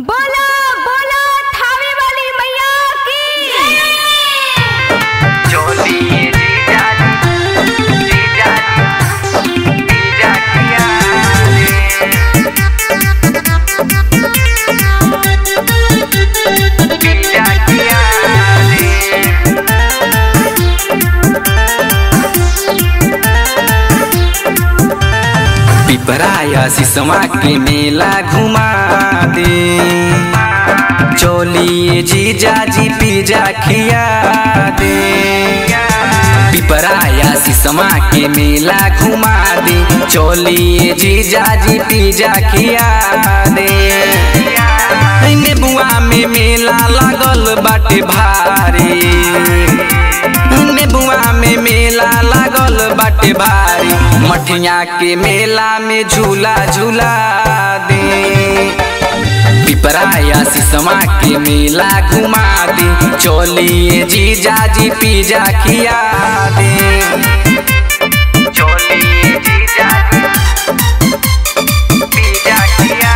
बोलो बोलो थावे वाली मैया की चोली जीजा जीजा जीजा किया जीजा किया पिपराया सिसमा के मेला घुमा दे चोली जीजा जी पिजा खिया दे पिपराया सिसमा के मेला घुमा दे चोली जीजा जी पिजा खिया दे नेबुआ में मेला लागल बाटे भारी नेबुआ में मेला लागल बाटे भारी मठिया के मेला में झूला झूला दे पिपराया सिसमा के मेला घुमा दे चोलिए जीजा जी पिजा खिया दे चोली जीजा जीजा किया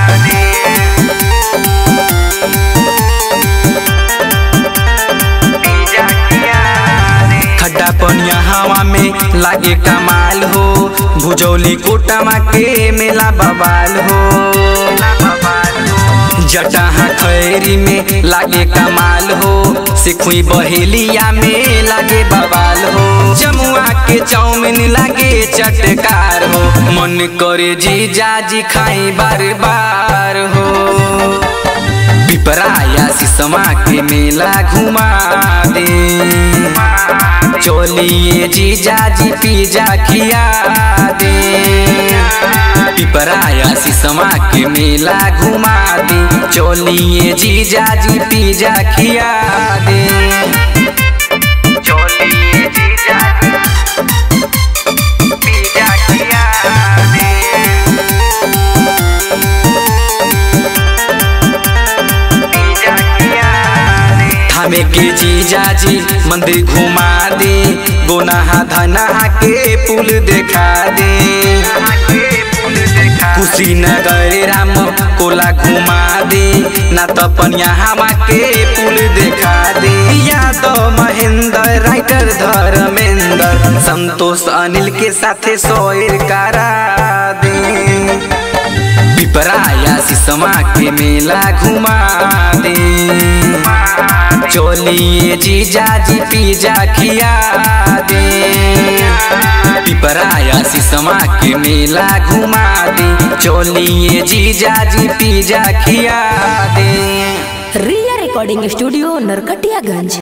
जीजा किया खड्डा पनिया हवा में लागे कमाल हो भुजौली कोटमा के मेला बवाल हो जटहा खैरी में लागे कमाल हो सिखुई बहेलिया में लागे बवाल हो जमुआ के चाउमीन लागे चटकार हो मन करे जीजा जी खाई बार बार हो पिपराया सिसमा के मेला घुमा दे चोलिए जीजा जी पिजा खिया दे पिपराया सिसमा के मेला घुमा दे चोलिए जीजा जी पिजा खिया दे चोली जीजा जीजा किया जीजा किया थामे के जीजा जी मंदिर घुमा दे गोनाहा धनहा के पुल देखा दे कुशीनगर राम कोला घुमा दे ना तो पनिया हवा के पुल देखा दे यादव महेंद्र राइटर धर्मेंद्र संतोष अनिल के साथे सोयर करा दे पिपराया सिसमा के मेला घुमा दे चोलिए जीजा जी पिजा खिया दे पिपराया सिसमा के मेला घुमा दे चोलिए जीजा जी पिजा खिया दे रिया रिकॉर्डिंग स्टूडियो नरकटियागंज